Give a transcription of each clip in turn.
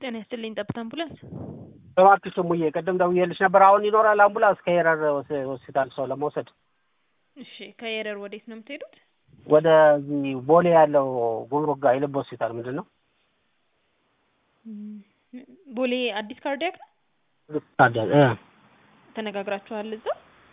ጤና ይስጥልኝ ጠብታ አምቡላንስ። እባክሽ እሙዬ ቅድም ደውዬልሽ ነበር። አሁን ይኖራል አምቡላንስ ከሄረር ሆስፒታል ሰው ለመውሰድ እሺ ከየረር ወዴት ነው የምትሄዱት? ወደዚህ ቦሌ ያለው ጉምሩክ ጋር የልብ ሆስፒታል ምንድን ነው ቦሌ አዲስ ካርዲያክ ነው። ታዲያ እ ተነጋግራችኋል እዛ?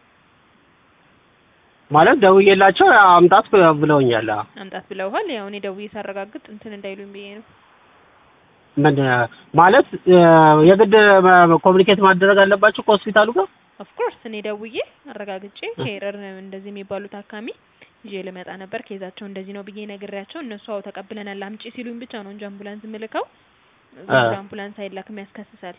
ማለት ደውዬላቸው አምጣት ብለውኛል። አዎ። አምጣት ብለውሃል? ያው እኔ ደውዬ ሳረጋግጥ እንትን እንዳይሉኝ ብዬ ነው። ምን ማለት የግድ ኮሚኒኬት ማድረግ አለባቸው ከሆስፒታሉ ጋር? ኦፍኮርስ እኔ ደውዬ አረጋግጬ ከኤረር እንደዚህ የሚባሉ ታካሚ ይዤ ልመጣ ነበር ኬዛቸው እንደዚህ ነው ብዬ ነግሬያቸው እነሱ አዎ ተቀብለናል አምጪ ሲሉኝ ብቻ ነው እንጂ አምቡላንስ ምልከው አምቡላንስ አይላክም ያስከስሳል።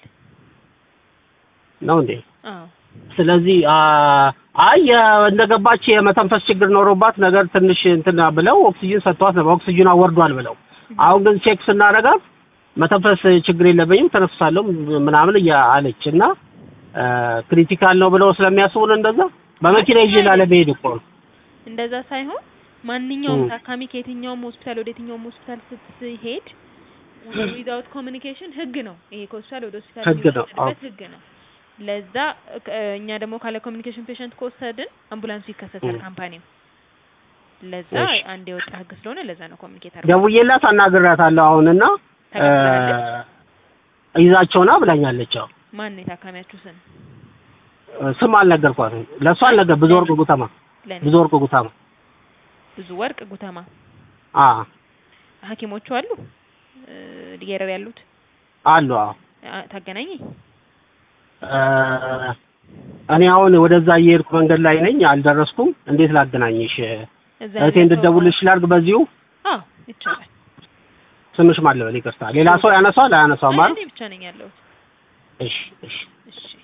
ነው እንዴ? አዎ ስለዚህ አይ እንደገባች የመተንፈስ ችግር ኖሮባት ነገር ትንሽ እንትን ብለው ኦክሲጅን ሰጥቷት ነበር። ኦክሲጅን አወርዷል ብለው አሁን ግን ቼክ ስናደርጋት መተንፈስ ችግር የለብኝም ተነፍሳለሁ ምናምን እያ አለች እና ክሪቲካል ነው ብለው ስለሚያስቡን እንደዛ በመኪና ይዤ ላለመሄድ እኮ ነው። እንደዛ ሳይሆን ማንኛውም ታካሚ ከየትኛውም ሆስፒታል ወደ የትኛውም ሆስፒታል ስትሄድ ዊዛውት ኮሚኒኬሽን ህግ ነው። ይሄ ከሆስፒታል ወደ ሆስፒታል ህግ ነው። የሚወሰድበት ህግ ነው። ለዛ እኛ ደግሞ ካለ ኮሚኒኬሽን ፔሸንት ከወሰድን አምቡላንሱ ይከሰሳል ካምፓኒው። ለዛ እሺ። አንድ የወጣ ህግ ስለሆነ ለዛ ነው ኮሚኒኬት አድርገው ደውዬላት አናግራታለሁ አሁንና ተቀብላለች። ይዛቸውና ብላኛለች። አዎ ማን ነው የታካሚያችሁ ስም? ስም አልነገርኳትም። ለእሷ አልነገር ብዙ ወርቅ ጉተማ ለኔ ብዙ ወርቅ ጉተማ ብዙ ወርቅ ጉተማ አ ሐኪሞቹ አሉ እ የረር ያሉት አሉ አዎ አ- ታገናኘኝ። እ እኔ አሁን ወደዛ እየሄድኩ መንገድ ላይ ነኝ፣ አልደረስኩም። እንዴት ላገናኝሽ? እዛ እህቴ ያለ እንድትደውልልሽ ላድርግ በዚሁ። አዎ ይቻላል። ስምሽ ማን ልበል? ይቅርታ። ሌላ ሰው ያነሳዋል አያነሳውም? አይ አይደል? እኔ ብቻ ነኝ ያለሁት። እሺ እሺ እሺ